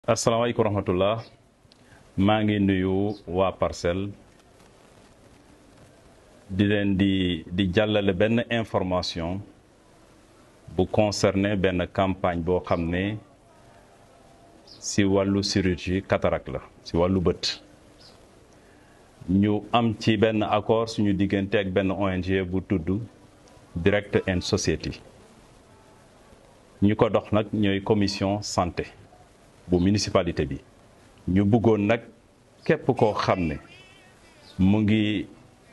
asalaamaaleykum rahmatullah maa ngi nuyu waa parcelle di leen di di jàllale benn information bu concerné benn campagne boo xam ne si wàllu chirurgie cataracte la si wàllu bët ñu am ci benn accord suñu diggante ak benn ONG bu tudd Direct and Society ñu ko dox nag ñooy commission santé bu municipalité bi ñu bëggoon nag képp koo xam ne mu ngi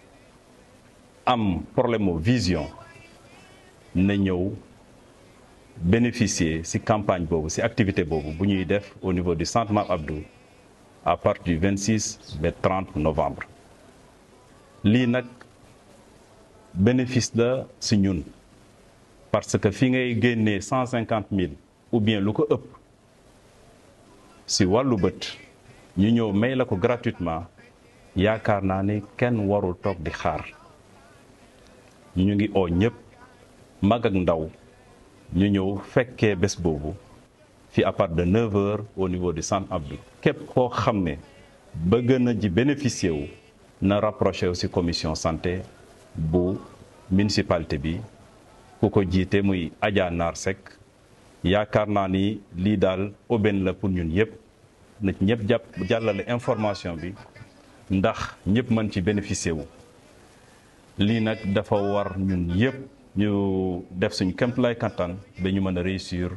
am problème mu vision na ñëw bénéficier ci campagne boobu ci activité boobu bu ñuy def au niveau du centre Mame Abdou à partir du 26 ba 30 novembre lii nag bénéfice la ci ñun parce que fi ngay génnee 150 000 ou bien lu ko ëpp si wàllu bët ñu ñëw may la ko gratuitement yaakaar naa ne kenn warul toog di xaar ñu ngi oo ñëpp mag ak ndaw ñu ñëw fekkee bés boobu fi à part de 9 heures au niveau du centre Abdou képp koo xam ne bëgg na ji bénéficier wu na rapproché wu si commission santé bu municipalité bi ku ko jiite muy Adja Naar Seck yaakaar naa ni lii daal aubaine la pour ñun yëpp na ñëpp jàpp jàllale information bi ndax ñëpp mën ci bénéficier wu lii nag dafa war ñun yëpp ñu def suñ kéemtalaay kattan ba ñu mën a réussir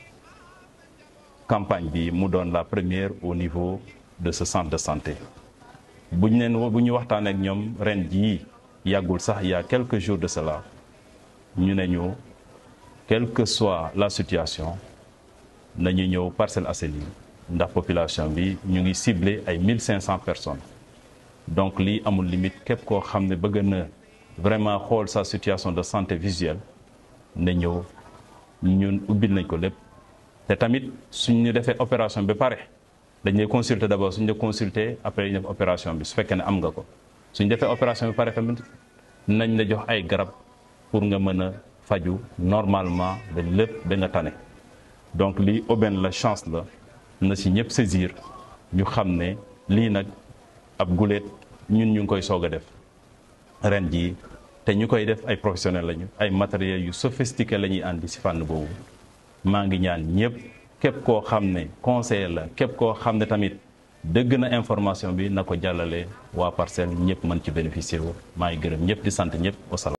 campagne bi mu doon la première au niveau de ce centre de santé bu ñu leen bu ñu waxtaan ak ñoom ren jii yàggul sax il y a quelques jours de cela ñu ne ñu quelle que soit la situation nañu ñëw Parcelles Assainies ndax population bi ñu ngi ciblé ay 1500 personnes donc lii amul limite képp koo xam ne bëgg na vraiment xool sa situation de santé visuelle na ñëw ñun ubbil nañ ko lépp te tamit suñ ñu defee opération bi pare dañ lay consulter d'abord suñ la consulter après ñu def opération bi su fekkee ne am nga ko suñ defee opération bi pare tamit nañ la jox ay garab pour nga mën a faju normalement ba lépp ba nga tane donc lii aubaine la chance la na si ñëpp saisir ñu xam ne lii nag ab guléet ñun ñu ngi koy soog a def ren jii te ñu koy def ay professionnels lañu ay matériels yu sophistiqué la ñuy àndi si fànn boobu maa ngi ñaan ñëpp képp koo xam ne conseiller la képp koo xam ne tamit dëgg na information bi na ko jàllale waa parcelle ñëpp mën ci bénéficier wu maa ngi gërëm ñëpp di sant ñëpp wasalaam